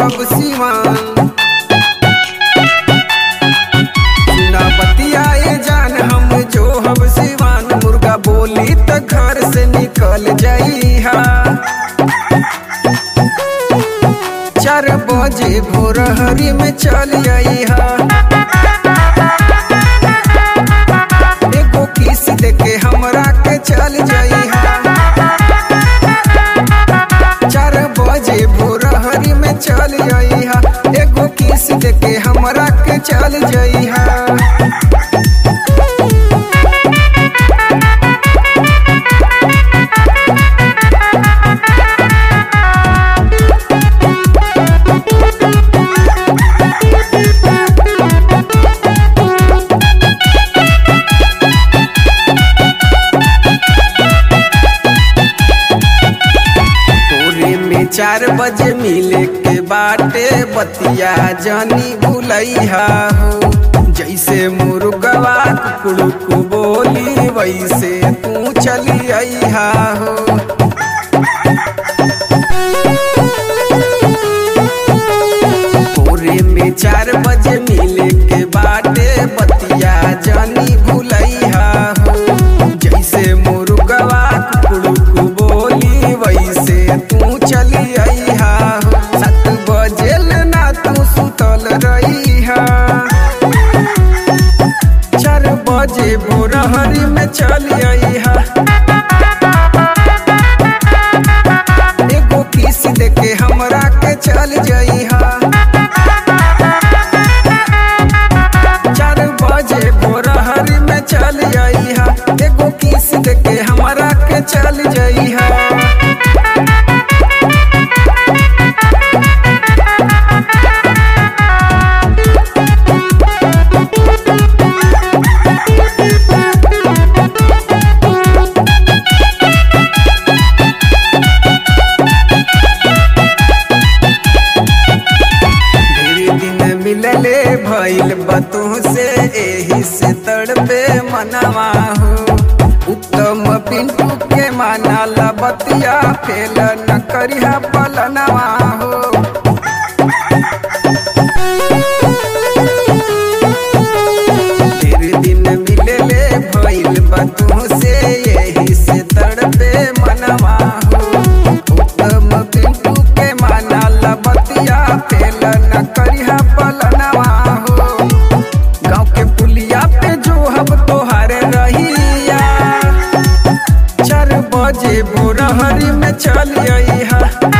हब सिवान ना बतियाए जान हम जो हब सिवान मुर्गा बोली त घर से निकल जाइहा चार बजे भोरहरी में चल आइहा एगो किस देके हमरा के चल जाइहा चार बजे भोरहरी में चल आइहा एगो किस देके हमरा के चल जाइहा पूरे में चार बजे मिले के बाटे बतिया जानी भूलैहा हो जैसे मुर्गवा कुकुड़ू बोली वैसे तू चली अइहा हो पूरे में चार बजे मिले के बाटे बतिया जानी भूलैहा हो जैसे मुर्गवा कुकुड़ू बोली वैसे तू चली अइहा हो सात बजे ना तू सुतल रहिहा चार बजे भोरहरी में चल अइहा एगो किस देके हमरा के चल जइहा चार बजे भोरहरी में चल अइहा एगो किस देके हमरा के चल जइहा ढेरी दिन मिलले भइल बतू से एही से तड़पे मनवा हो उत्तम पिंटू के माना बतिया फेल न करिहा पलनवा हो ढेरी दिन मिलले भइल बतू से एही से तड़पे मनवा हो उत्तम पिंटू के माना बतिया फेल न करिहा पलनवा हो गाँव के पुलिया पे जो हम तोहारे रहिया चार बजे भोरहरी में चल अइहा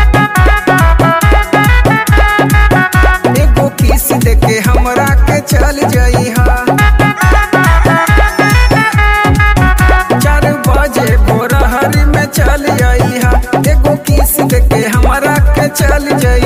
एगो किस देके हमरा के चल जइहा चार बजे भोरहरी में चल अइहा एगो किस देके हमरा के चल जइहा